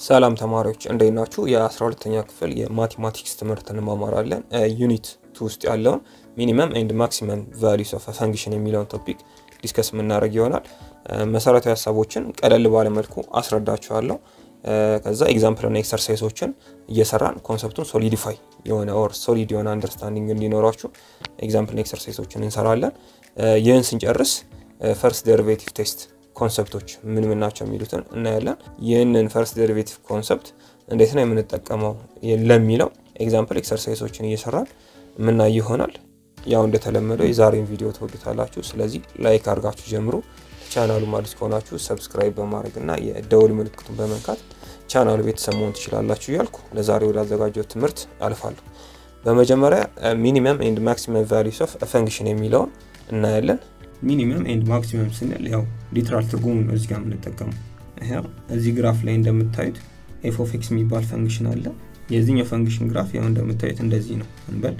ሰላም ተማሪዎች እንዴት ናችሁ? የ12ተኛ ክፍል የማቴማቲክስ ትምህርት እንማማራለን። ዩኒት ቱ ውስጥ ያለውን ሚኒመም ኤንድ ማክሲመም ቫሊዩስ ኦፍ ፈንክሽን የሚለውን ቶፒክ ዲስከስ የምናደርግ ይሆናል። መሰረታዊ ሀሳቦችን ቀለል ባለመልኩ አስረዳችኋለሁ። ከዛ ኤግዛምፕልና ኤክሰርሳይሶችን እየሰራን ኮንሰፕቱን ሶሊዲፋይ የሆነ ኦር ሶሊድ የሆነ አንደርስታንዲንግ እንዲኖራችሁ ኤግዛምፕልና ኤክሰርሳይሶችን እንሰራለን። ይህን ስንጨርስ ፈርስት ዴሪቬቲቭ ቴስት ኮንሰፕቶች ምን ምን ናቸው የሚሉትን እናያለን። ይህንን ፈርስት ዴሪቬቲቭ ኮንሰፕት እንዴት ነው የምንጠቀመው ለሚለው ኤግዛምፕል ኤክሰርሳይሶችን እየሰራን የምናይ ይሆናል። ያው እንደተለመደው የዛሬን ቪዲዮ ትወዱታላችሁ። ስለዚህ ላይክ አድርጋችሁ ጀምሩ። ቻናሉ ማለት ከሆናችሁ ሰብስክራይብ በማድረግ እና የደውል ምልክቱን በመንካት ቻናሉ ቤተሰብ መሆን ትችላላችሁ እያልኩ ለዛሬ ወዳዘጋጀው ትምህርት አልፋለሁ። በመጀመሪያ ሚኒመም ኤንድ ማክሲመም ቫሊዩስ ኦፍ ፈንክሽን የሚለውን እናያለን። ሚኒመም ኤንድ ማክሲመም ስንል ያው ሊትራል ትርጉሙ ነው እዚህ ጋር የምንጠቀመው። ያው እዚህ ግራፍ ላይ እንደምታዩት ኤፍ ኦፍ ኤክስ የሚባል ፈንክሽን አለ። የዚህኛው ፈንክሽን ግራፍ ያው እንደምታዩት እንደዚህ ነው እንበል።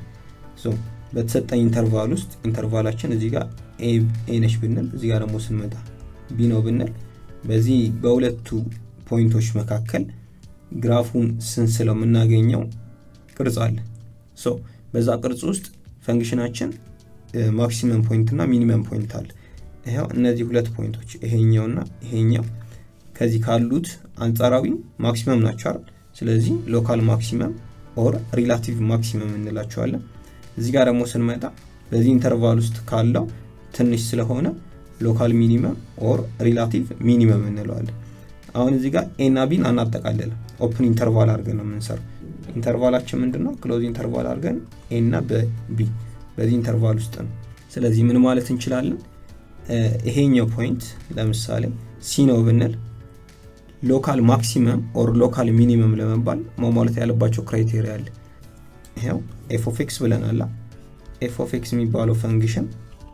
በተሰጠኝ ኢንተርቫል ውስጥ ኢንተርቫላችን እዚህ ጋር ኤ ነች ብንል እዚህ ጋር ደግሞ ስንመጣ ቢ ነው ብንል በዚህ በሁለቱ ፖይንቶች መካከል ግራፉን ስንስለው የምናገኘው ቅርጽ አለ። ሶ በዛ ቅርጽ ውስጥ ፈንክሽናችን ማክሲመም ፖይንት እና ሚኒመም ፖይንት አለ። ይኸው እነዚህ ሁለት ፖይንቶች ይሄኛውና ይሄኛው ከዚህ ካሉት አንጻራዊ ማክሲመም ናቸው አይደል? ስለዚህ ሎካል ማክሲመም ኦር ሪላቲቭ ማክሲመም እንላቸዋለን። እዚህ ጋር ደግሞ ስንመጣ በዚህ ኢንተርቫል ውስጥ ካለው ትንሽ ስለሆነ ሎካል ሚኒመም ኦር ሪላቲቭ ሚኒመም እንለዋለን። አሁን እዚህ ጋር ኤ እና ቢን አናጠቃልልም። ኦፕን ኢንተርቫል አድርገን ነው የምንሰራው። ኢንተርቫላችን ምንድን ነው? ክሎዝ ኢንተርቫል አድርገን ኤ እና በቢ በዚህ ኢንተርቫል ውስጥ ነው። ስለዚህ ምን ማለት እንችላለን? ይሄኛው ፖይንት ለምሳሌ ሲ ነው ብንል ሎካል ማክሲመም ኦር ሎካል ሚኒመም ለመባል መሟላት ያለባቸው ክራይቴሪያ አለ። ይኸው ኤፍ ኦፍ ኤክስ ብለናላ። ኤፍ ኦፍ ኤክስ የሚባለው ፈንክሽን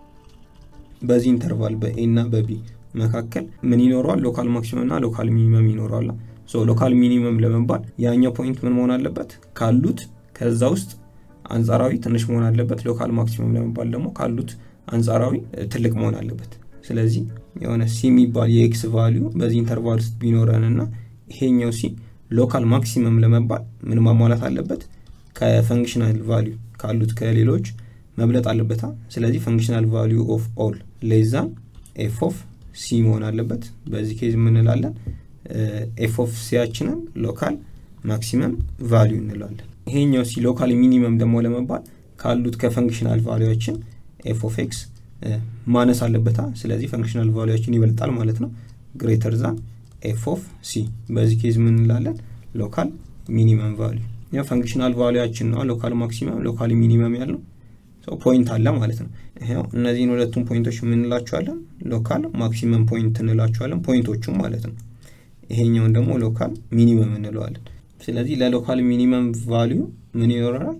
በዚህ ኢንተርቫል በኤ እና በቢ መካከል ምን ይኖረዋል? ሎካል ማክሲመም እና ሎካል ሚኒመም ይኖረዋል። ሎካል ሚኒመም ለመባል ያኛው ፖይንት ምን መሆን አለበት? ካሉት ከዛ ውስጥ አንጻራዊ ትንሽ መሆን አለበት። ሎካል ማክሲመም ለመባል ደግሞ ካሉት አንጻራዊ ትልቅ መሆን አለበት። ስለዚህ የሆነ ሲ የሚባል የኤክስ ቫሊዩ በዚህ ኢንተርቫል ውስጥ ቢኖረን እና ይሄኛው ሲ ሎካል ማክሲመም ለመባል ምን ማሟላት አለበት? ከፈንክሽናል ቫሊዩ ካሉት ከሌሎች መብለጥ አለበታ። ስለዚህ ፈንክሽናል ቫሊዩ ኦፍ ኦል ሌዛን ኤፍ ኦፍ ሲ መሆን አለበት። በዚህ ኬዝ የምንላለን ኤፍ ኦፍ ሲያችንን ሎካል ማክሲመም ቫሊዩ እንለዋለን። ይሄኛው ሲ ሎካል ሚኒመም ደግሞ ለመባል ካሉት ከፈንክሽናል ቫሊዎችን ኤፍ ኦፍ ኤክስ ማነስ አለበታ። ስለዚህ ፈንክሽናል ቫሊዎችን ይበልጣል ማለት ነው። ግሬተር ዛን ኤፍ ኦፍ ሲ በዚህ ኬዝ ምን እንላለን? ሎካል ሚኒመም ቫሊዩ ያ ፈንክሽናል ቫሊያችን ነው። ሎካል ማክሲመም ሎካል ሚኒመም ያለው ፖይንት አለ ማለት ነው። ይኸው እነዚህን ሁለቱም ፖይንቶች የምንላቸዋለን ሎካል ማክሲመም ፖይንት እንላቸዋለን፣ ፖይንቶቹም ማለት ነው። ይሄኛውን ደግሞ ሎካል ሚኒመም እንለዋለን። ስለዚህ ለሎካል ሚኒመም ቫሊዩ ምን ይኖረናል?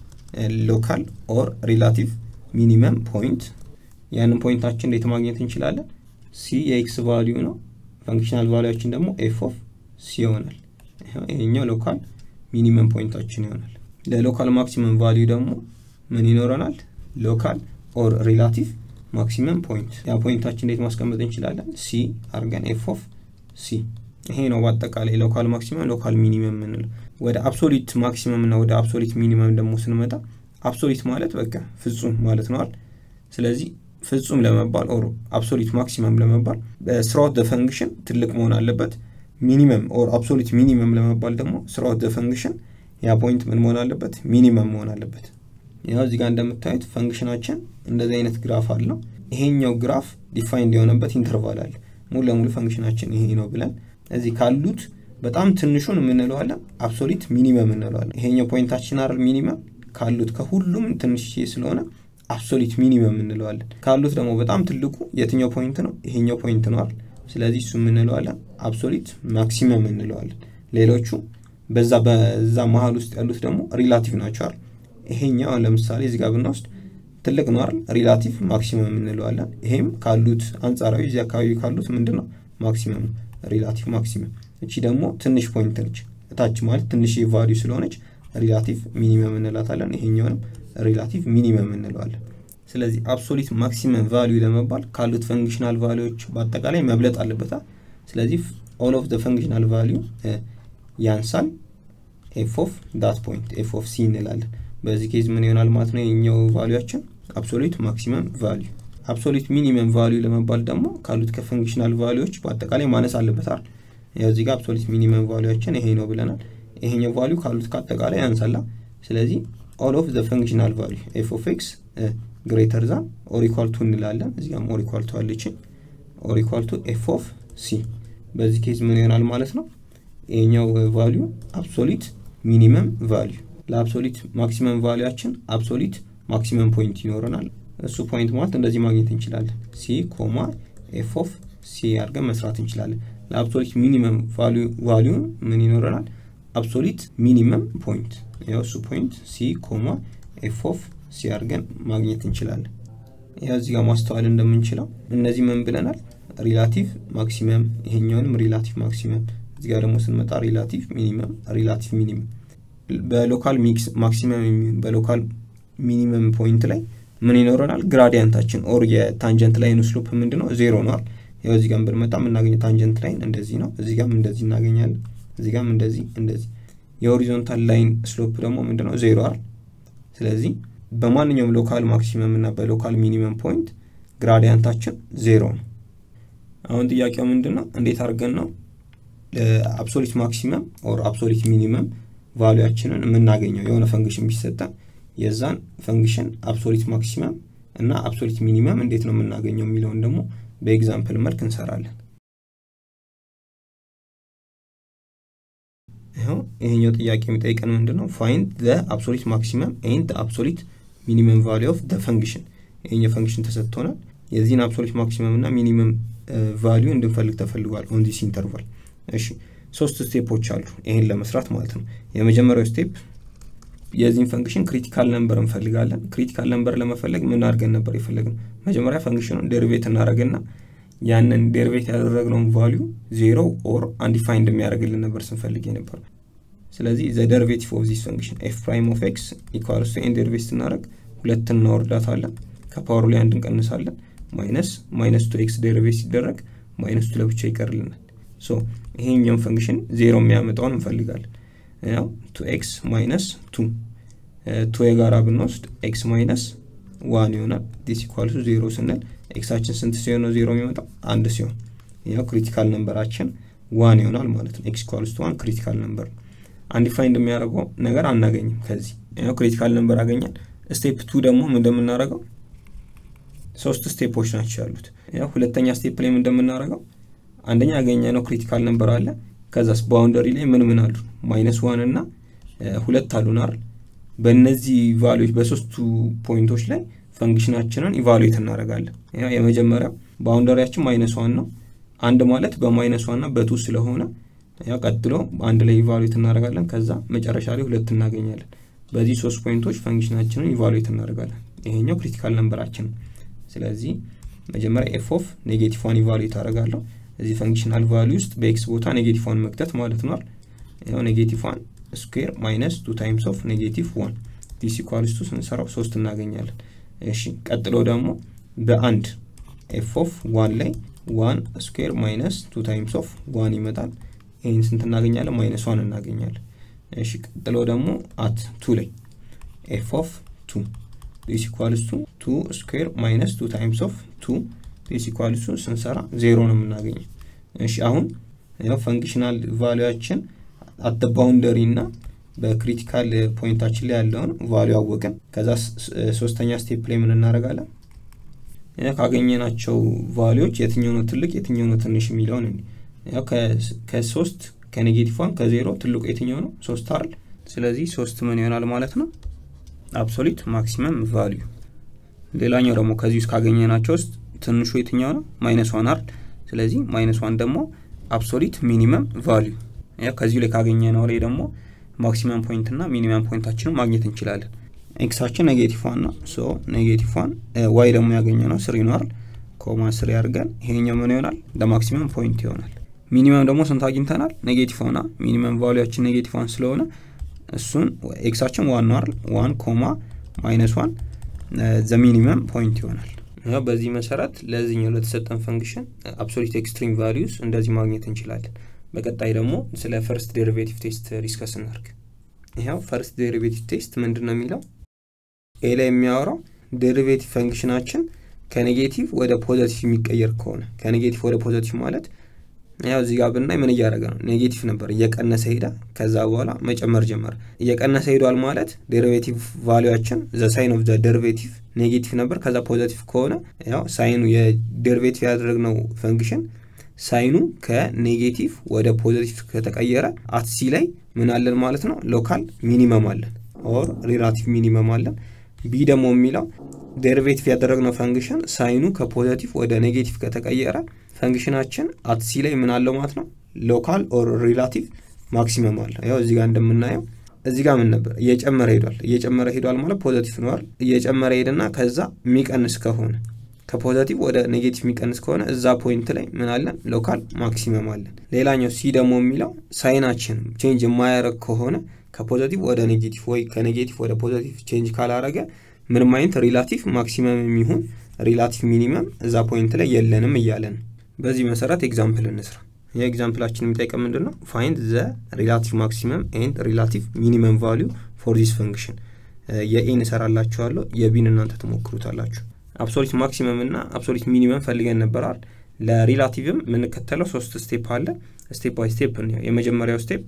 ሎካል ኦር ሪላቲቭ ሚኒመም ፖይንት። ያንን ፖይንታችን እንዴት ማግኘት እንችላለን? ሲ የኤክስ ቫሊዩ ነው። ፈንክሽናል ቫሊያችን ደግሞ ኤፍ ኦፍ ሲ ይሆናል። ይሄኛው ሎካል ሚኒመም ፖይንታችን ይሆናል። ለሎካል ማክሲመም ቫሊዩ ደግሞ ምን ይኖረናል? ሎካል ኦር ሪላቲቭ ማክሲመም ፖይንት። ያ ፖይንታችን እንዴት ማስቀመጥ እንችላለን? ሲ አርገን ኤፍ ኦፍ ሲ ይሄ ነው በአጠቃላይ ሎካል ማክሲመም ሎካል ሚኒመም የምንለው። ወደ አብሶሊት ማክሲመም እና ወደ አብሶሊት ሚኒመም ደግሞ ስንመጣ አብሶሊት ማለት በቃ ፍጹም ማለት ነዋል። ስለዚህ ፍጹም ለመባል ኦር አብሶሊት ማክሲመም ለመባል ስራውት ደ ፈንክሽን ትልቅ መሆን አለበት። ሚኒመም ኦር አብሶሊት ሚኒመም ለመባል ደግሞ ስራውት ደ ፈንክሽን ያ ፖይንት ምን መሆን አለበት? ሚኒመም መሆን አለበት። ያው እዚህ ጋር እንደምታዩት ፈንክሽናችን እንደዚህ አይነት ግራፍ አለው። ይሄኛው ግራፍ ዲፋይንድ የሆነበት ኢንተርቫል አለ። ሙሉ ለሙሉ ፈንክሽናችን ይሄ ነው ብለን እዚህ ካሉት በጣም ትንሹን የምንለዋለን አብሶሊት ሚኒመም እንለዋለን። ይሄኛው ፖይንታችን አይደል ሚኒመም ካሉት ከሁሉም ትንሽ ስለሆነ አብሶሊት ሚኒመም እንለዋለን። ካሉት ደግሞ በጣም ትልቁ የትኛው ፖይንት ነው? ይሄኛው ፖይንት ነው አይደል? ስለዚህ እሱ የምንለዋለን አብሶሊት ማክሲመም እንለዋለን። ሌሎቹ በዛ በዛ መሀል ውስጥ ያሉት ደግሞ ሪላቲቭ ናቸው አይደል? ይሄኛው ለምሳሌ እዚህ ጋር ብንወስድ ትልቅ ነው አይደል? ሪላቲቭ ማክሲመም እንለዋለን። ይሄም ካሉት አንጻራዊ እዚህ አካባቢ ካሉት ምንድን ነው ማክሲመም ነው ሪላቲቭ ማክሲመም። እቺ ደግሞ ትንሽ ፖይንት ነች፣ እታች ማለት ትንሽ ቫሊዩ ስለሆነች ሪላቲቭ ሚኒመም እንላታለን። ይሄኛውንም ሪላቲቭ ሚኒመም እንለዋለን። ስለዚህ አብሶሊት ማክሲመም ቫሊዩ ለመባል ካሉት ፈንክሽናል ቫሊዎች በአጠቃላይ መብለጥ አለበታ። ስለዚህ ኦል ኦፍ ዘ ፈንክሽናል ቫሊዩ ያንሳል ኤፍ ኦፍ ዳት ፖይንት ኤፍ ኦፍ ሲ እንላለን። በዚህ ኬዝ ምን ይሆናል ማለት ነው? የኛው ቫሊያችን አብሶሉት ማክሲመም ቫሊዩ። አብሶሉት ሚኒመም ቫሊዩ ለመባል ደግሞ ካሉት ከፈንክሽናል ቫሊዎች በአጠቃላይ ማነስ አለበት አይደል? ያው እዚህ ጋር አብሶሉት ሚኒመም ቫሊያችን ይሄ ነው ብለናል። ይሄኛው ቫሊዩ ካሉት ከአጠቃላይ ያንሳላ። ስለዚህ ኦል ኦፍ ዘ ፈንክሽናል ቫሊዩ ኤፍ ኦፍ ኤክስ ግሬተር ዛን ኦር ኢኳል ቱ እንላለን። እዚህ ጋርም ኦር ኢኳል ቱ አለችን። ኦር ኢኳል ቱ ኤፍ ኦፍ ሲ። በዚህ ኬዝ ምን ይሆናል ማለት ነው? ይሄኛው ቫሊዩ አብሶሊት ሚኒመም ቫሊዩ ለአብሶሊት ማክሲመም ቫሊያችን አብሶሊት ማክሲመም ፖይንት ይኖረናል። እሱ ፖይንት ማለት እንደዚህ ማግኘት እንችላለን። ሲ ኮማ ኤፍ ኦፍ ሲ አድርገን መስራት እንችላለን። ለአብሶሊት ሚኒመም ቫሊዩ ምን ይኖረናል? አብሶሊት ሚኒመም ፖይንት ያው እሱ ፖይንት ሲ ኮማ ኤፍ ኦፍ ሲ አድርገን ማግኘት እንችላለን። ያው እዚህ ጋር ማስተዋል እንደምንችለው እነዚህ ምን ብለናል? ሪላቲቭ ማክሲመም፣ ይሄኛውንም ሪላቲቭ ማክሲመም እዚህ ጋር ደግሞ ስንመጣ ሪላቲቭ ሚኒመም ሪላቲቭ ሚኒመም በሎካል ሚክስ ማክሲመም የሚሆን በሎካል ሚኒመም ፖይንት ላይ ምን ይኖረናል? ግራዲያንታችን ኦር የታንጀንት ላይን ስሎፕ ምንድን ነው? ዜሮ ነዋል። ያው እዚህ ጋር ብንመጣ የምናገኘው ታንጀንት ላይን እንደዚህ ነው። እዚህ ጋርም እንደዚህ እናገኛለን። እዚህ ጋርም እንደዚህ እንደዚህ። የሆሪዞንታል ላይን ስሎፕ ደግሞ ምንድን ነው? ዜሮ አይደል? ስለዚህ በማንኛውም ሎካል ማክሲመም እና በሎካል ሚኒመም ፖይንት ግራዲያንታችን ዜሮ ነው። አሁን ጥያቄው ምንድን ነው? እንዴት አድርገን ነው አብሶሊት ማክሲመም ኦር አብሶሊት ሚኒመም ቫሉያችንን የምናገኘው? የሆነ ፈንክሽን ቢሰጠን የዛን ፈንክሽን አብሶሊት ማክሲመም እና አብሶሊት ሚኒመም እንዴት ነው የምናገኘው የሚለውን ደግሞ በኤግዛምፕል መልክ እንሰራለን። ይኸው ይሄኛው ጥያቄ የሚጠይቀን ምንድን ነው? ፋይንድ ዘ አብሶሊት ማክሲመም ኤንድ አብሶሊት ሚኒመም ቫሉ ኦፍ ዘ ፈንክሽን። ይሄኛው ፈንክሽን ተሰጥቶናል። የዚህን አብሶሊት ማክሲመም እና ሚኒመም ቫሊዩ እንድንፈልግ ተፈልጓል ኦን ዲስ ኢንተርቫል። እሺ ሶስት ስቴፖች አሉ ይሄን ለመስራት ማለት ነው። የመጀመሪያው ስቴፕ የዚህን ፈንክሽን ክሪቲካል ነምበር እንፈልጋለን። ክሪቲካል ነምበር ለመፈለግ ምን አድርገን ነበር የፈለግነው? መጀመሪያ ፈንክሽኑን ዴሪቬት እናደርግና ያንን ዴሪቬት ያደረግነውን ቫሊዩ ዜሮ ኦር አንዲፋይንድ የሚያደርግልን ነበር ስንፈልግ የነበር። ስለዚህ ዘ ዴሪቬቲቭ ኦፍ ዚስ ፈንክሽን ኤፍ ፕራይም ኦፍ ኤክስ ኢኳልስ ቱ ኤን ዴሪቬት ስናደርግ ሁለት እናወርዳታለን። ከፓወሩ ላይ አንድ እንቀንሳለን። ማይነስ ማይነስ ቱ ኤክስ ዴሪቬት ሲደረግ ማይነስ ቱ ለብቻ ይቀርልናል። ሶ ይሄኛውን ፈንክሽን ዜሮ የሚያመጣውን እንፈልጋለን። ያው ቱ ኤክስ ማይነስ ቱ ቱ የጋራ ብንወስድ ኤክስ ማይነስ ዋን ይሆናል። ዲስ ኢኳልሱ ዜሮ ስንል ኤክሳችን ስንት ሲሆን ነው ዜሮ የሚመጣው? አንድ ሲሆን ያው ክሪቲካል ነምበራችን ዋን ይሆናል ማለት ነው። ኤክስ ኢኳልስ ቱ ዋን ክሪቲካል ነምበር ነው። አንዲፋይንድ የሚያደርገው ነገር አናገኝም ከዚህ ያው ክሪቲካል ነምበር አገኛል። ስቴፕ ቱ ደግሞ እንደምናደርገው ሶስት ስቴፖች ናቸው ያሉት። ያው ሁለተኛ ስቴፕ ላይ እንደምናደርገው አንደኛ ያገኘ ነው ክሪቲካል ነምበር አለ። ከዛስ ባውንደሪ ላይ ምን ምን አሉ? ማይነስ ዋን እና ሁለት አሉን አይደል? በእነዚህ ቫሉዎች በሶስቱ ፖይንቶች ላይ ፈንክሽናችንን ኢቫሉዌት እናደርጋለን። ያው የመጀመሪያው ባውንደሪያችን ማይነስ ዋን ነው። አንድ ማለት በማይነስ ዋን እና በቱ ስለሆነ ያው ቀጥሎ አንድ ላይ ኢቫሉዌት እናደርጋለን። ከዛ መጨረሻ ላይ ሁለት እናገኛለን። በዚህ ሶስት ፖይንቶች ፈንክሽናችንን ኢቫሉዌት እናደርጋለን። ይሄኛው ክሪቲካል ነምበራችን ነው። ስለዚህ መጀመሪያ ኤፍ ኦፍ ኔጌቲቭ ዋን ኢቫሉዌት አደርጋለሁ። እዚህ ፈንክሽናል ቫሉ ውስጥ በኤክስ ቦታ ኔጌቲቭ ዋን መክተት ማለት ነው። ያው ኔጌቲቭ ዋን ስኩዌር ማይነስ ቱ ታይምስ ኦፍ ኔጌቲቭ ዋን ዲስ ኢኳልስ ቱ ስንሰራው ሶስት እናገኛለን። እሺ ቀጥሎ ደግሞ በአንድ ኤፍ ኦፍ ዋን ላይ ዋን ስኩዌር ማይነስ ቱ ታይምስ ኦፍ ዋን ይመጣል። ይህን ስንት እናገኛለን? ማይነስ ዋን እናገኛለን። እሺ ቀጥሎ ደግሞ አት ቱ ላይ ኤፍ ኦፍ ቱ ዲስ ኢኳልስ ቱ ቱ ስኩዌር ማይነስ ቱ ታይምስ ኦፍ ቱ ዲስ ኢኳልስ ቱ ስንሰራ ዜሮ ነው የምናገኘው። እሺ አሁን ያው ፈንክሽናል ቫሉያችን አት ባውንደሪ እና በክሪቲካል ፖይንታችን ላይ ያለውን ቫሉ አወቅን። ከዛ ሶስተኛ ስቴፕ ላይ ምን እናደርጋለን? ካገኘናቸው ቫሉዎች የትኛው ነው ትልቅ የትኛው ነው ትንሽ የሚለውን ያው ከሶስት ከኔጌቲቭ ዋን ከዜሮ ትልቁ የትኛው ነው? ሶስት አይደል? ስለዚህ ሶስት ምን ይሆናል ማለት ነው? አብሶሊት ማክሲመም ቫሊዩ። ሌላኛው ደግሞ ከዚህ ውስጥ ካገኘናቸው ውስጥ ትንሹ የትኛው ነው? ማይነስ ዋን አይደል? ስለዚህ ማይነስ ዋን ደግሞ አብሶሊት ሚኒመም ቫሊዩ። ያው ከዚሁ ላይ ካገኘነው ላይ ደግሞ ማክሲመም ፖይንት እና ሚኒመም ፖይንታችንን ማግኘት እንችላለን። ኤክሳችን ኔጌቲቭ ዋን ነው። ሶ ኔጌቲቭ ዋን ዋይ ደግሞ ያገኘ ነው ስሪ ነው አይደል? ኮማ ስሪ አድርገን ይሄኛው ምን ይሆናል? ለማክሲመም ፖይንት ይሆናል። ሚኒመም ደግሞ ስንት አግኝተናል? ኔጌቲቭ ዋና ሚኒመም ቫሊያችን ኔጌቲቭ ዋን ስለሆነ እሱን ኤክሳችን ዋን ነው አይደል? ዋን ኮማ ማይነስ ዋን ዘ ሚኒመም ፖይንት ይሆናል። ያው በዚህ መሰረት ለዚህኛው ለተሰጠን ፈንክሽን አብሶሊት ኤክስትሪም ቫሊዩስ እንደዚህ ማግኘት እንችላለን። በቀጣይ ደግሞ ስለ ፈርስት ዴሪቬቲቭ ቴስት ዲስከስ እናርግ ይኸው ፈርስት ዴሪቬቲቭ ቴስት ምንድን ነው የሚለው ኤ ላይ የሚያወራው ዴሪቬቲቭ ፈንክሽናችን ከኔጌቲቭ ወደ ፖዘቲቭ የሚቀየር ከሆነ ከኔጌቲቭ ወደ ፖዘቲቭ ማለት ያው እዚህ ጋር ብናይ ምን እያደረገ ነው ኔጌቲቭ ነበር እየቀነሰ ሄዳ ከዛ በኋላ መጨመር ጀመረ እየቀነሰ ሄዷል ማለት ዴሪቬቲቭ ቫሊያችን ዘ ሳይን ኦፍ ዘ ዴሪቬቲቭ ኔጌቲቭ ነበር ከዛ ፖዘቲቭ ከሆነ ያው ሳይኑ የዴሪቬቲቭ ያደረግነው ፈንክሽን ሳይኑ ከኔጌቲቭ ወደ ፖዘቲቭ ከተቀየረ አትሲ ላይ ምን አለን ማለት ነው ሎካል ሚኒመም አለን ኦር ሪላቲቭ ሚኒመም አለን ቢ ደግሞ የሚለው ዴሪቬቲቭ ያደረግነው ፈንክሽን ሳይኑ ከፖዘቲቭ ወደ ኔጌቲቭ ከተቀየረ ፈንክሽናችን አትሲ ላይ ምን አለው ማለት ነው ሎካል ኦር ሪላቲቭ ማክሲመም አለው ያው እዚህ ጋር እንደምናየው እዚህ ጋር ምን ነበር እየጨመረ ሄዷል እየጨመረ ሄዷል ማለት ፖዘቲቭ ነዋል እየጨመረ ሄድና ከዛ የሚቀንስ ከሆነ ከፖዘቲቭ ወደ ኔጌቲቭ የሚቀንስ ከሆነ እዛ ፖይንት ላይ ምን አለን ሎካል ማክሲመም አለን ሌላኛው ሲ ደግሞ የሚለው ሳይናችን ቼንጅ የማያደረግ ከሆነ ከፖዘቲቭ ወደ ኔጌቲቭ ወይ ከኔጌቲቭ ወደ ፖዘቲቭ ቼንጅ ካላረገ ምንም አይነት ሪላቲቭ ማክሲመም የሚሆን ሪላቲቭ ሚኒመም እዛ ፖይንት ላይ የለንም እያለን በዚህ መሰረት ኤግዛምፕል እንስራ የኤግዛምፕላችን የሚጠይቀው ምንድን ነው ፋይንድ ዘ ሪላቲቭ ማክሲመም ኤንድ ሪላቲቭ ሚኒመም ቫሊዩ ፎር ዚስ ፈንክሽን የኤን እሰራላችኋለሁ የቢን እናንተ ትሞክሩታላችሁ አብሶሊት ማክሲመም እና አብሶሊት ሚኒመም ፈልገን ነበራል ለሪላቲቭም የምንከተለው ሶስት ስቴፕ አለ ስቴፕ ባይ ስቴፕ የመጀመሪያው ስቴፕ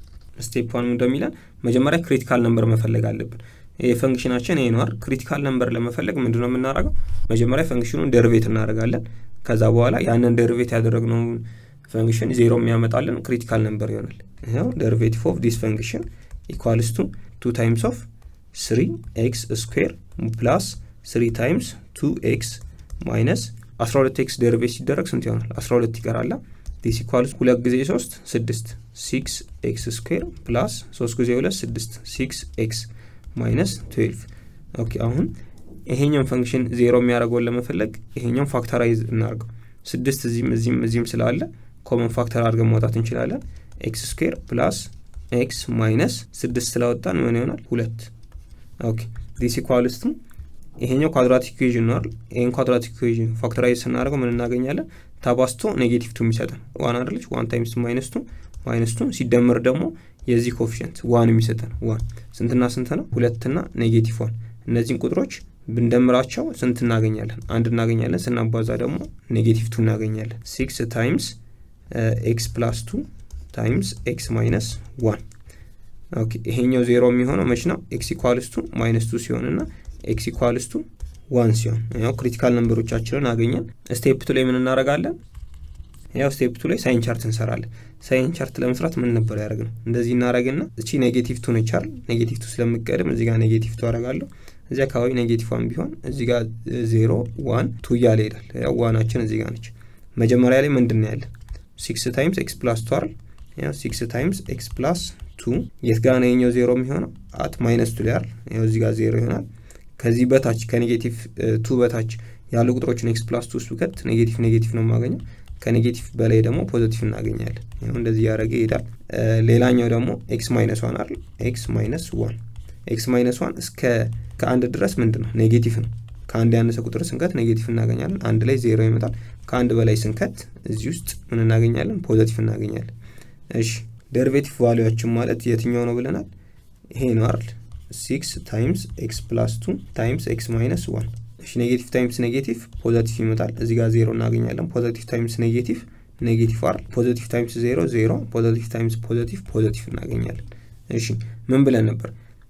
ስቴፕ ዋን እንደሚለን መጀመሪያ ክሪቲካል ነምበር መፈለግ አለብን ይህ ፈንክሽናችን ይሄ ነዋር ክሪቲካል ነምበር ለመፈለግ ምንድነው የምናደርገው መጀመሪያ ፈንክሽኑን ደርቬት እናደርጋለን ከዛ በኋላ ያንን ደርቬት ያደረግነውን ፈንክሽን ዜሮ የሚያመጣልን ክሪቲካል ነምበር ይሆናል ይኸው ደርቬቲቭ ኦፍ ዲስ ፈንክሽን ኢኳልስ ቱ ቱ ታይምስ ኦፍ ስሪ ኤክስ ስኩዌር ፕላስ ስሪ ታይምስ ቱ ኤክስ ማይነስ 12 ኤክስ ደርቬት ሲደረግ ስንት ይሆናል 12 ይቀራላ ዲስ ኢኳልስ ሁለት ጊዜ ሶስት ስድስት ሲክስ ኤክስ ስኩዌር ፕላስ ሶስት ጊዜ ሁለት ስድስት ሲክስ ኤክስ ማይነስ 12 ኦኬ አሁን ይሄኛውን ፈንክሽን ዜሮ የሚያደርገውን ለመፈለግ ይሄኛውን ፋክተራይዝ እናርገው ስድስት እዚህም እዚህም እዚህም ስላለ ኮመን ፋክተር አድርገን ማውጣት እንችላለን ኤክስ ስኩዌር ፕላስ ኤክስ ማይነስ ስድስት ስላወጣን ምን ይሆናል ሁለት ኦኬ ዲስ ኢኳልስ ቱ ይሄኛው ኳድራቲክ ኢኩዌዥን ነው አይደል ይሄን ኳድራቲክ ኢኩዌዥን ፋክተራይዝ ስናደርገው ምን እናገኛለን ተባስቶ ኔጌቲቭ ቱ የሚሰጠን ዋን አይደለች ዋን ታይምስ ማይነስ ቱ ማይነስ ቱ ሲደመር ደግሞ የዚህ ኮፊሽንት ዋን የሚሰጠን ዋን ስንትና ስንት ነው ሁለትና ኔጌቲቭ ዋን እነዚህን ቁጥሮች ብንደምራቸው ስንት እናገኛለን አንድ እናገኛለን ስናባዛ ደግሞ ኔጌቲቭ ቱ እናገኛለን ሲክስ ታይምስ ኤክስ ፕላስ ቱ ታይምስ ኤክስ ማይነስ ዋን ኦኬ ይሄኛው ዜሮ የሚሆነው መች ነው ኤክስ ኢኳልስ ቱ ማይነስ ቱ ሲሆን እና ኤክስ ኢኳልስ ቱ ዋን ሲሆን ያው ክሪቲካል ነንበሮቻችንን አገኘን ስቴፕ ቱ ላይ ምን እናደረጋለን ያው ስቴፕ ቱ ላይ ሳይን ቻርት እንሰራለን ሳይን ቻርት ለመስራት ምን ነበር ያደረግ ነው እንደዚህ እናደረግና እቺ ኔጌቲቭ ቱ ነች አይደል ኔጌቲቭ ቱ ስለምቀድም እዚህ ጋር ኔጌቲቭ ቱ አደረጋለሁ እዚህ አካባቢ ኔጌቲቭ ዋን ቢሆን እዚህ ጋር ዜሮ ዋን ቱ እያለ ይሄዳል ያው ዋናችን እዚህ ጋር ነች መጀመሪያ ላይ ምንድን ነው ያለን ሲክስ ታይምስ ኤክስ ፕላስ ቱ አይደል ያው ሲክስ ታይምስ ኤክስ ፕላስ ቱ የት ጋር ነው የኛው ዜሮ የሚሆነው አት ማይነስ ቱ ላይ አይደል ያው እዚህ ጋር ዜሮ ይሆናል ከዚህ በታች ከኔጌቲቭ ቱ በታች ያሉ ቁጥሮችን ኤክስ ፕላስ ቱ ውስጥ ብከት ኔጌቲቭ ኔጌቲቭ ነው የማገኘው ከኔጌቲቭ በላይ ደግሞ ፖዘቲቭ እናገኛለን ይኸው እንደዚህ ያደረገ ይሄዳል ሌላኛው ደግሞ ኤክስ ማይነስ ዋን አይደል ኤክስ ማይነስ ዋን ኤክስ ማይነስ ዋን እስከ ከአንድ ድረስ ምንድን ነው ኔጌቲቭ ነው ከአንድ ያነሰ ቁጥር ስንከት ኔጌቲቭ እናገኛለን አንድ ላይ ዜሮ ይመጣል ከአንድ በላይ ስንከት እዚህ ውስጥ ምን እናገኛለን ፖዘቲቭ እናገኛለን እሺ ደሪቬቲቭ ቫሊዎችን ማለት የትኛው ነው ብለናል ይሄ ነው አይደል ሲክስ ታይምስ ኤክስ ፕላስ ቱ ታይምስ ኤክስ ማይነስ ዋን እሺ ኔጌቲቭ ታይምስ ኔጌቲቭ ፖዘቲቭ ይመጣል እዚህ ጋር ዜሮ እናገኛለን ፖዘቲቭ ታይምስ ኔጌቲቭ ኔጌቲቭ አይደል ፖዘቲቭ ታይምስ ዜሮ ዜሮ ፖዘቲቭ ታይምስ ፖዘቲቭ ፖዘቲቭ እናገኛለን እሺ ምን ብለን ነበር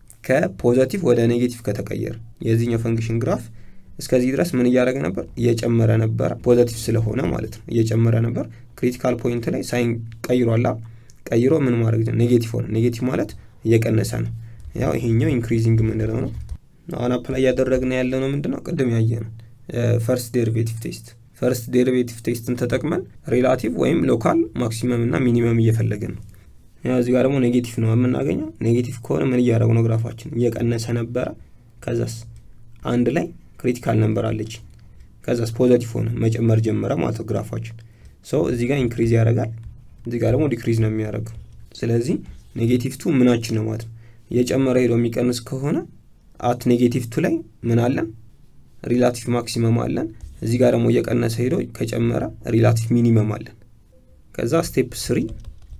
ከፖዘቲቭ ወደ ኔጌቲቭ ከተቀየረ የዚህኛው ፈንክሽን ግራፍ እስከዚህ ድረስ ምን እያደረገ ነበር እየጨመረ ነበረ ፖዘቲቭ ስለሆነ ማለት ነው እየጨመረ ነበር ክሪቲካል ፖይንት ላይ ሳይን ቀይሯላ ቀይሮ ምን ማድረግ ኔጌቲቭ ሆነ ኔጌቲቭ ማለት እየቀነሰ ነው ያው ይሄኛው ኢንክሪዚንግ የምንለው ነው አሁን አፕላይ እያደረግን ያለ ነው ምንድነው ቅድም ያየ ነው ፈርስት ዴሪቬቲቭ ቴስት ፈርስት ዴሪቬቲቭ ቴስትን ተጠቅመን ሪላቲቭ ወይም ሎካል ማክሲመም እና ሚኒመም እየፈለግን ነው ያው እዚህ ጋር ደግሞ ኔጌቲቭ ነው የምናገኘው ኔጌቲቭ ከሆነ ምን እያደረጉ ነው ግራፋችን እየቀነሰ ነበረ ከዛስ አንድ ላይ ክሪቲካል ነንበር አለች ከዛስ ፖዘቲቭ ሆነ መጨመር ጀመረ ማለት ነው ግራፋችን ሰው እዚህ ጋር ኢንክሪዝ ያደርጋል እዚህ ጋር ደግሞ ዲክሪዝ ነው የሚያደርገው ስለዚህ ኔጌቲቭ ቱ ምናችን ነው ማለት ነው እየጨመረ ሄዶ የሚቀንስ ከሆነ አት ኔጌቲቭ ቱ ላይ ምን አለን ሪላቲቭ ማክሲመም አለን እዚህ ጋር ደግሞ እየቀነሰ ሄዶ ከጨመረ ሪላቲቭ ሚኒመም አለን ከዛ ስቴፕ ስሪ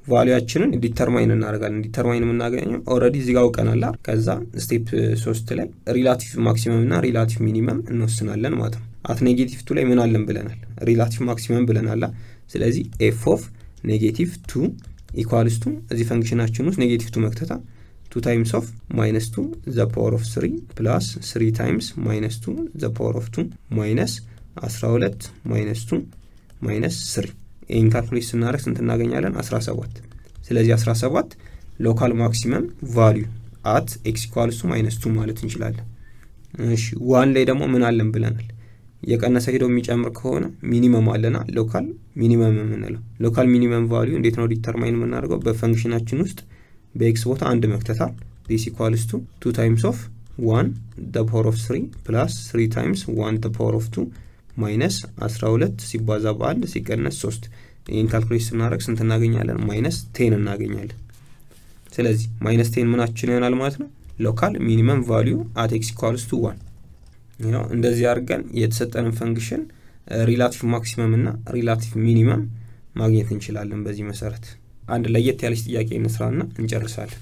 ቫሊያችንን ዲተርማይን እናደርጋለን። ዲተርማይን የምናገኘው ኦልሬዲ እዚህ ጋር አውቀናል። ከዛ ስቴፕ ሶስት ላይ ሪላቲቭ ማክሲመም እና ሪላቲቭ ሚኒመም እንወስናለን ማለት ነው። አት ኔጌቲቭ ቱ ላይ ምን አለን ብለናል? ሪላቲቭ ማክሲመም ብለናል። ስለዚህ ኤፍ ኦፍ ኔጌቲቭ ቱ ኢኳልስ ቱ እዚህ ፈንክሽናችን ውስጥ ኔጌቲቭ ቱ መክተታ ቱ ታይምስ ኦፍ ማይነስ ቱ ዘ ፓወር ኦፍ ስሪ ፕላስ ስሪ ታይምስ ማይነስ ቱ ዘ ፓወር ኦፍ ቱ ማይነስ አስራ ሁለት ማይነስ ቱ ማይነስ ስሪ ይህን ካልኩሌት ስናደርግ ስንት እናገኛለን? 17 ስለዚህ 17 ሎካል ማክሲመም ቫሊዩ አት ኤክስ ኢኳልስ ቱ ማይነስ ቱ ማለት እንችላለን። እሺ ዋን ላይ ደግሞ ምን አለን ብለናል? የቀነሰ ሄደው የሚጨምር ከሆነ ሚኒመም አለና ሎካል ሚኒመም የምንለው ሎካል ሚኒመም ቫሊዩ እንዴት ነው ዲተርማይን የምናደርገው? በፈንክሽናችን ውስጥ በኤክስ ቦታ አንድ መክተታል ዲስ ኢኳልስ ቱ ቱ ታይምስ ኦፍ ዋን ደ ፓወር ኦፍ ስሪ ፕላስ ስሪ ታይምስ ዋን ደ ፓወር ኦፍ ቱ ማይነስ 12 ሲባዛ በአንድ ሲቀነስ 3 ይህን ካልኩሌት ስናደረግ ስንት እናገኛለን? ማይነስ ቴን እናገኛለን። ስለዚህ ማይነስ ቴን ምናችን ይሆናል ማለት ነው ሎካል ሚኒመም ቫሊዩ አት ኤክስ ኢኳልስ ቱ ዋን። እንደዚህ አድርገን የተሰጠንን ፈንክሽን ሪላቲቭ ማክሲመም እና ሪላቲቭ ሚኒመም ማግኘት እንችላለን። በዚህ መሰረት አንድ ለየት ያለች ጥያቄ እንስራና እንጨርሳለን።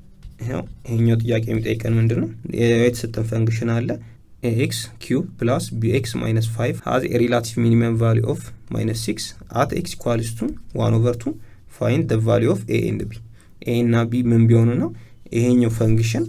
ይሄኛው ጥያቄ የሚጠይቀን ምንድን ነው? የተሰጠን ፈንክሽን አለ ኤክስ ኪዩብ ፕላስ ቢኤክስ ማይነስ ፋይቭ ሀዝ ሪላቲቭ ሚኒመም ቫሊ ኦፍ ማይነስ ሲክስ አት ኤክስ ኢኳልስ ቱ ዋን ኦቨር ቱ ፋይንድ ደ ቫሊ ኦፍ ኤ ኤንድ ቢ ኤ እና ቢ ምን ቢሆኑ ነው ይሄኛው ፈንክሽን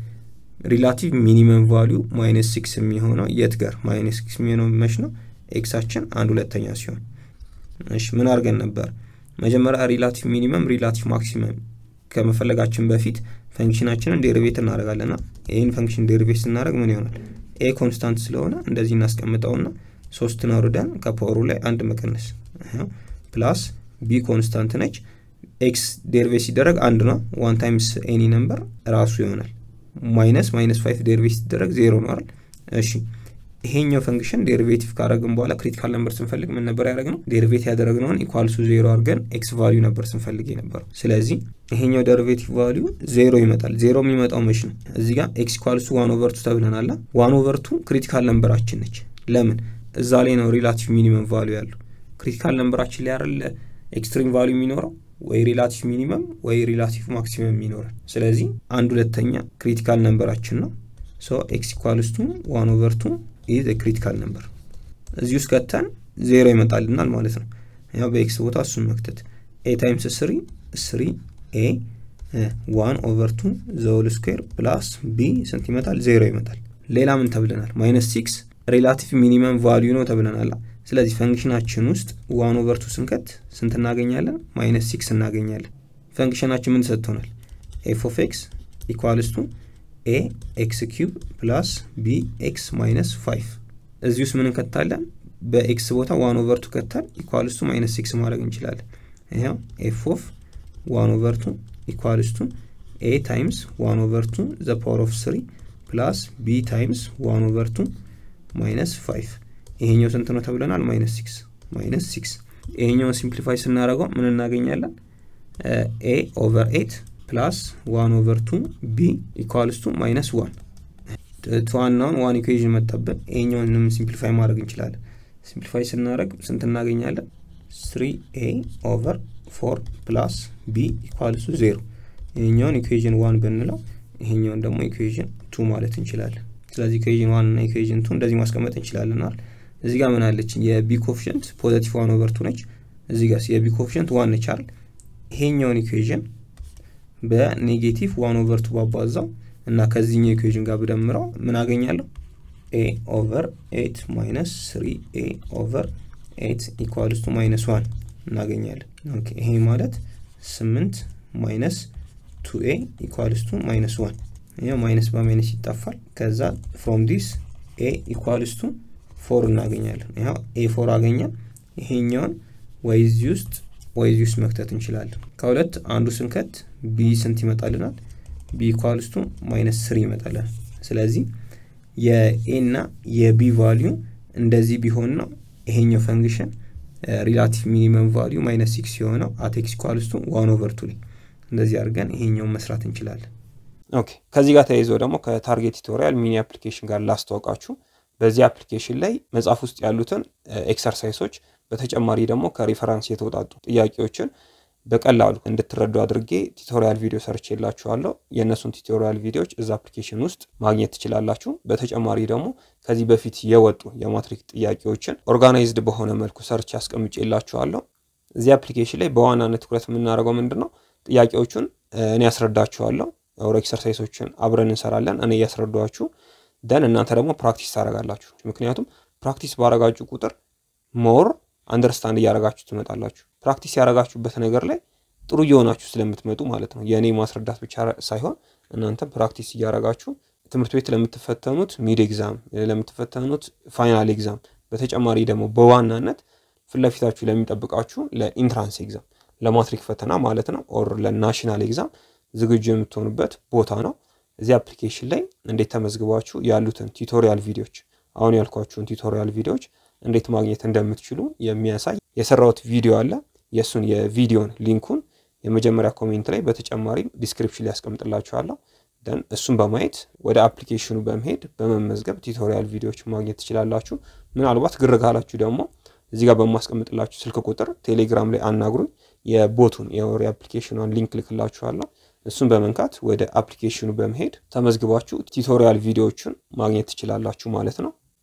ሪላቲቭ ሚኒመም ቫሊዩ ማይነስ ሲክስ የሚሆነው የት ጋር ማይነስ ሲክስ የሚሆነው መች ነው ኤክሳችን አንድ ሁለተኛ ሲሆን እሺ ምን አድርገን ነበር መጀመሪያ ሪላቲቭ ሚኒመም ሪላቲቭ ማክሲመም ከመፈለጋችን በፊት ፈንክሽናችንን ዴሪቬት እናደርጋለና ይህን ፈንክሽን ዴሪቬት ስናደርግ ምን ይሆናል ኤ ኮንስታንት ስለሆነ እንደዚህ እናስቀምጠውና ሶስትን አውርደን ከፓወሩ ላይ አንድ መቀነስ ፕላስ ቢ ኮንስታንት ነች ኤክስ ዴሪቬት ሲደረግ አንድ ነው ዋን ታይምስ ኤኒ ነምበር ራሱ ይሆናል ማይነስ ማይነስ ፋይቭ ዴሪቬት ሲደረግ ዜሮ ነው አይደል እሺ ይሄኛው ፈንክሽን ዴሪቬቲቭ ካደረግን በኋላ ክሪቲካል ነምበር ስንፈልግ ምን ነበር ያደረግነው ዴሪቬት ያደረግነውን ኢኳልሱ ዜሮ አድርገን ኤክስ ቫሊዩ ነበር ስንፈልግ የነበረው ስለዚህ ይሄኛው ዴሪቬቲቭ ቫሊዩ ዜሮ ይመጣል ዜሮ የሚመጣው መች ነው እዚህ ጋር ኤክስ ኢኳልሱ ዋን ኦቨርቱ ተብለናላ ዋን ኦቨርቱ ክሪቲካል ነምበራችን ነች ለምን እዛ ላይ ነው ሪላቲቭ ሚኒመም ቫሊዩ ያለው ክሪቲካል ነምበራችን ላይ አይደለ ኤክስትሪም ቫሊዩ የሚኖረው ወይ ሪላቲቭ ሚኒመም ወይ ሪላቲቭ ማክሲመም ይኖራል ስለዚህ አንድ ሁለተኛ ክሪቲካል ነምበራችን ነው ሶ ኤክስ ኢኳልስቱ ዋን ኦቨርቱ ኢዝ ክሪቲካል ነምበር እዚህ ውስጥ ከተን ዜሮ ይመጣልናል ማለት ነው ያው በኤክስ ቦታ እሱን መክተት ኤ ታይምስ ስሪ ስሪ ኤ ዋን ኦቨር ቱ ዘውል ስኩዌር ፕላስ ቢ ስንት ይመጣል ዜሮ ይመጣል ሌላ ምን ተብለናል ማይነስ ሲክስ ሪላቲቭ ሚኒመም ቫሊዩ ነው ተብለናል ስለዚህ ፈንክሽናችን ውስጥ ዋን ኦቨር ቱ ስንከት ስንት እናገኛለን ማይነስ ሲክስ እናገኛለን ፈንክሽናችን ምን ሰጥቶናል ኤፍ ኦፍ ኤክስ ኢኳልስ ቱ ኤ ኤክስ ኪዩብ ፕላስ ቢ ኤክስ ማይነስ ፋይቭ እዚህ ውስጥ ምን እንከታለን በኤክስ ቦታ ዋን ኦቨር ቱ ከተል ኢኳልስ ቱ ማይነስ ሲክስ ማድረግ እንችላለን ይኸው ኤፍ ኦፍ ዋን ኦቨር ቱ ኢኳልስ ቱ ኤ ታይምስ ዋን ኦቨር ቱ ዘ ፓወር ኦፍ ስሪ ፕላስ ቢ ታይምስ ዋን ኦቨር ቱ ማይነስ ፋይቭ ይሄኛው ስንት ነው ተብለናል ማይነስ ሲክስ ማይነስ ሲክስ ይሄኛውን ሲምፕሊፋይ ስናደረገው ምን እናገኛለን ኤ ኦቨር ኤት ፕላስ ዋን ኦቨር ቱ ቢ ኢኳልስ ቱ ማይነስ ዋን ዋናውን ዋን ኢኩዌዥን መጣብን ይሄኛውንም ሲምፕሊፋይ ማድረግ እንችላለን ሲምፕሊፋይ ስናደረግ ስንት እናገኛለን ስሪ ኤ ኦቨር ፎር ፕላስ ቢ ኢኳልስ ቱ ዜሮ ይሄኛውን ኢኩዌዥን ዋን ብንለው ይሄኛውን ደግሞ ኢኩዌዥን ቱ ማለት እንችላለን ስለዚህ ኢኩዌዥን ዋን እና ኢኩዌዥን ቱ እንደዚህ ማስቀመጥ እንችላለን አይደል እዚህ ጋር ምን አለች የቢ ኮፊሽንት ፖዘቲቭ ዋን ኦቨር ቱ ነች እዚህ ጋር የቢ ኮፊሽንት ዋን ነች አይደል ይሄኛውን ኢኩዌዥን በኔጌቲቭ ዋን ኦቨር ቱ ባባዛው እና ከዚህኛው ኢኩዌዥን ጋር ብደምረው ምን አገኛለሁ ኤ ኦቨር ኤት ማይነስ ስሪ ኤ ኦቨር ኤት ኢኳልስ ቱ ማይነስ ዋን እናገኛለን ኦኬ ይሄ ማለት ስምንት ማይነስ ቱ ኤ ኢኳልስ ቱ ማይነስ ዋን ይህ ማይነስ በማይነስ ይጠፋል ከዛ ፍሮም ዲስ ኤ ኢኳልስ ቱ ፎር እናገኛለን ያው ኤ ፎር አገኘን ይሄኛውን ወይ እዚህ ውስጥ ወይ እዚህ ውስጥ መክተት እንችላለን ከሁለት አንዱ ስንከት ቢ ስንት ይመጣልናል ቢ ኢኳልስ ቱ ማይነስ ስሪ ይመጣልናል ስለዚህ የኤ እና የቢ ቫሊዩ እንደዚህ ቢሆን ነው ይሄኛው ፈንክሽን ሪላቲቭ ሚኒመም ቫሊዩ ማይነስ ሲክስ የሆነው አቴክስ ኢኳልስ ቱ ዋን ኦቨር ቱ ላይ እንደዚህ አድርገን ይሄኛውን መስራት እንችላለን ኦኬ ከዚህ ጋር ተያይዞ ደግሞ ከታርጌት ቱቶሪያል ሚኒ አፕሊኬሽን ጋር ላስተዋውቃችሁ በዚህ አፕሊኬሽን ላይ መጽሐፍ ውስጥ ያሉትን ኤክሰርሳይሶች በተጨማሪ ደግሞ ከሪፈራንስ የተውጣጡ ጥያቄዎችን በቀላሉ እንድትረዱ አድርጌ ቱቶሪያል ቪዲዮ ሰርች የላችኋለሁ። የእነሱን ቱቶሪያል ቪዲዮዎች እዛ አፕሊኬሽን ውስጥ ማግኘት ትችላላችሁ። በተጨማሪ ደግሞ ከዚህ በፊት የወጡ የማትሪክ ጥያቄዎችን ኦርጋናይዝድ በሆነ መልኩ ሰርች አስቀምጬ የላችኋለሁ። እዚህ አፕሊኬሽን ላይ በዋናነት ትኩረት የምናደርገው ምንድን ነው? ጥያቄዎቹን እኔ ያስረዳችኋለሁ። ኦር ኤክሰርሳይሶችን አብረን እንሰራለን። እኔ እያስረዷችሁ ደን እናንተ ደግሞ ፕራክቲስ ታደርጋላችሁ። ምክንያቱም ፕራክቲስ ባረጋችሁ ቁጥር ሞር አንደርስታንድ እያደረጋችሁ ትመጣላችሁ። ፕራክቲስ ያደረጋችሁበት ነገር ላይ ጥሩ እየሆናችሁ ስለምትመጡ ማለት ነው። የእኔ ማስረዳት ብቻ ሳይሆን እናንተ ፕራክቲስ እያደረጋችሁ ትምህርት ቤት ለምትፈተኑት ሚድ ኤግዛም፣ ለምትፈተኑት ፋይናል ኤግዛም፣ በተጨማሪ ደግሞ በዋናነት ፊት ለፊታችሁ ለሚጠብቃችሁ ለኢንትራንስ ኤግዛም፣ ለማትሪክ ፈተና ማለት ነው ኦር ለናሽናል ኤግዛም ዝግጁ የምትሆኑበት ቦታ ነው። እዚህ አፕሊኬሽን ላይ እንዴት ተመዝግባችሁ ያሉትን ቱቶሪያል ቪዲዮዎች አሁን ያልኳችሁን ቱቶሪያል ቪዲዮዎች እንዴት ማግኘት እንደምትችሉ የሚያሳይ የሰራሁት ቪዲዮ አለ። የእሱን የቪዲዮን ሊንኩን የመጀመሪያ ኮሜንት ላይ በተጨማሪም ዲስክሪፕሽን ላይ ያስቀምጥላችኋለሁ። ደን እሱን በማየት ወደ አፕሊኬሽኑ በመሄድ በመመዝገብ ቱቶሪያል ቪዲዮዎች ማግኘት ትችላላችሁ። ምናልባት ግር ካላችሁ ደግሞ እዚህ ጋር በማስቀምጥላችሁ ስልክ ቁጥር ቴሌግራም ላይ አናግሩኝ። የቦቱን የወሬ አፕሊኬሽኗን ሊንክ ልክላችኋለሁ። እሱን በመንካት ወደ አፕሊኬሽኑ በመሄድ ተመዝግባችሁ ቱቶሪያል ቪዲዮዎችን ማግኘት ትችላላችሁ ማለት ነው።